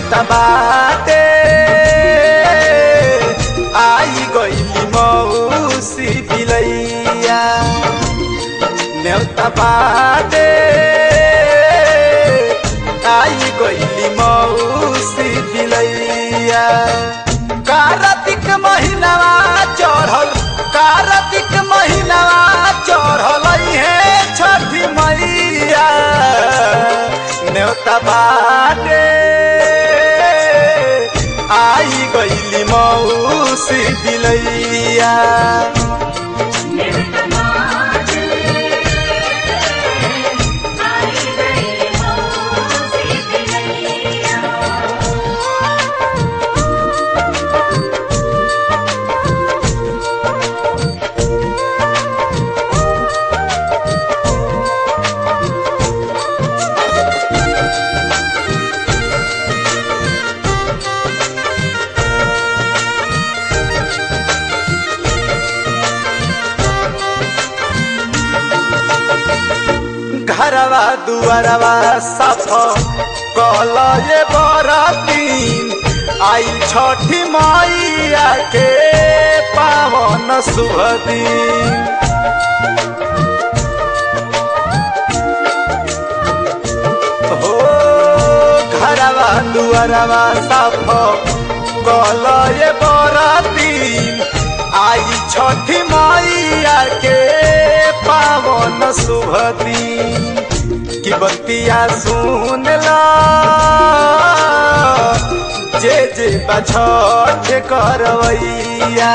नेवता बाटे आई गईली मौसी बिलैया नेवता बाटे आई गईली मौसी बिलैया कार्तिक महीनावा चढ़ल कार्तिक महीनावा चढ़ल है छठी मैया नेवता बाटे आई गईली मौसी बिलैया घरवा दुआरवा साफ कल ये बरतीन आई छठी मैया के पावन शुभ दिन हो घरवा दुआरवा साफ कल ये बरतीन आई छठी मैया के पावन शुभ दिन की बतिया सुन ला जे जे बछठ करवैया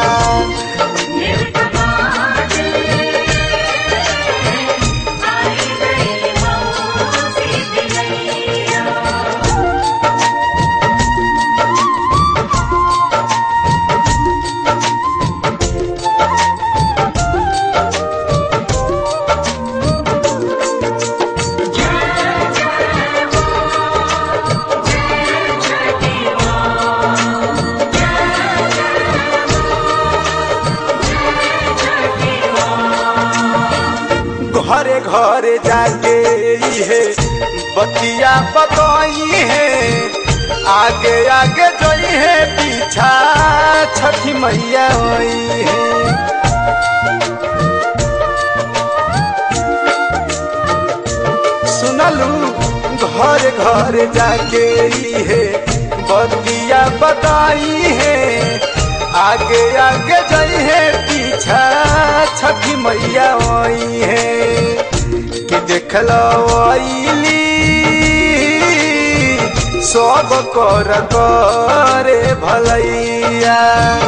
घरे घरे जाके इहे बतिया बतई है आगे आगे जई है पीछा छठी मैया होई है सुनलू घर घर जाके इहे बतिया बताई है आगे आगे जई है पीछा छठी मैया आई है कि देख लो आईली सब कर करे भलैया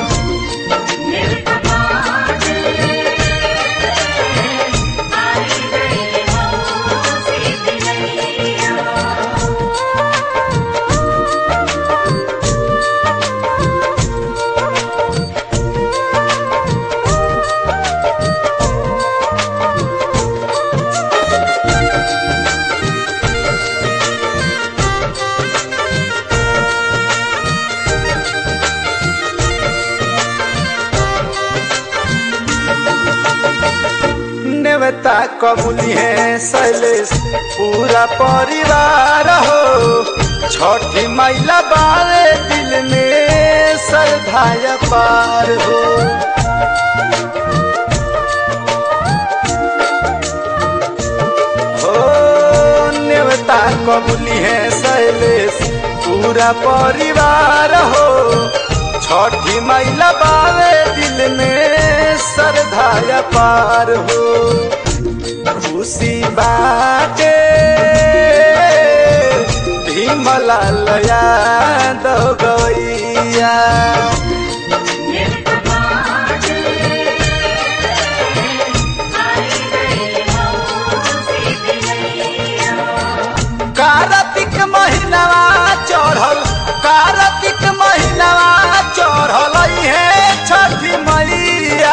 नेवता कबूली है शैलेश पूरा परिवार हो छठी मैला बारे दिल में श्रद्धाया पार हो हो नेवता कबूली है शैलेश पूरा परिवार हो छठी मैला बारे दिल में श्रद्धाया पार हो खुशी बाटे भीमला लया दो गैया कार्तिक महीनावा चढ़ल कार्तिक महीनावा चढ़ल है छठी मैया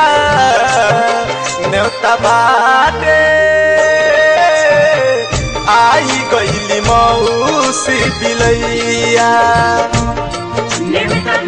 नेवता बाटे आई गईली मौसी बिलैया Never